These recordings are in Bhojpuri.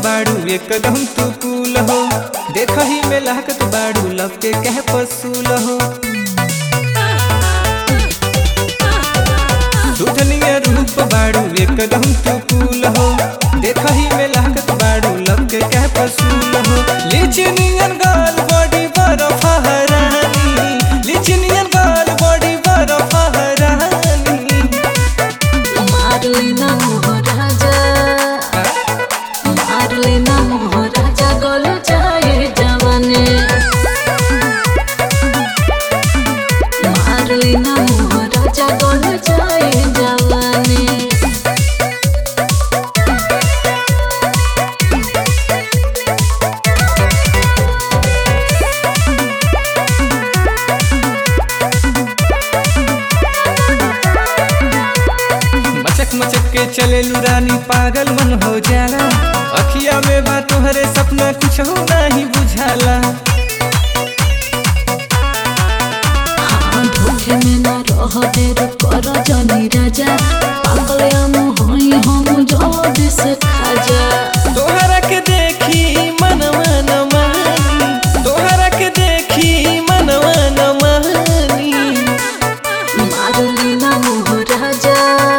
बाड़ू एकदम तू कूल हो देखही में लाहकत बाड़ू लब के कह पसूल हो दुधनिया रूप बाड़ू एकदम तू कूल हो देखही में लाहकत बाड़ू लब के कह पसूल हो लिचनियन गाल बॉडी बरफ हरानी लिचनियन गाल बॉडी बरफ हरानी मारलेना मोहराजा मारलेना मोहराजा गल जाए जवाने मारलेना मोहराजा गल जाए जवाने मचक मचक के चले रानी पागल मन हो जाला अखिया में बा तोहरे सपना कुछ हो नहीं बुझाला हाँ धोखे में न रह देर कर जनी राजा पागल हम होई हम जल्दी से खाजा तोहरा के देखी मन मन मानी तोहरा के देखी मन मन मानी मारुलीना मोहराजा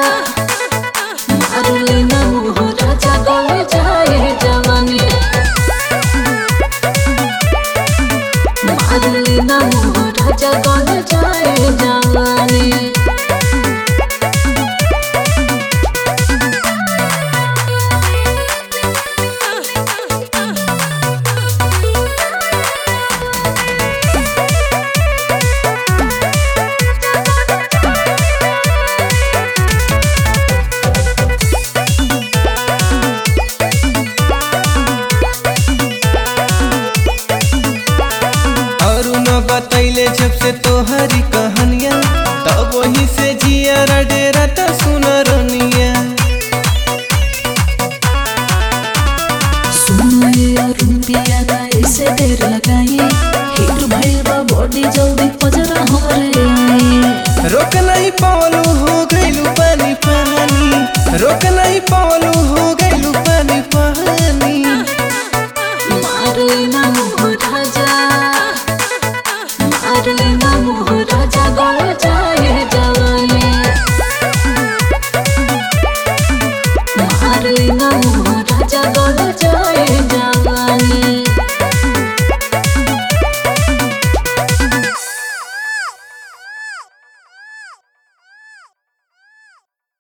मारुलीना मोहराजा गले जाए जवानी मारुलीना मोहराजा गले जाए जवानी और न बतैले जब से तोहरी कहानिया तब वही से जिया डेरा त सुन रनिया सुनो ये रुपिया ना ऐसे देर लगाई हिट भइल बा बॉडी जल्दी पजरा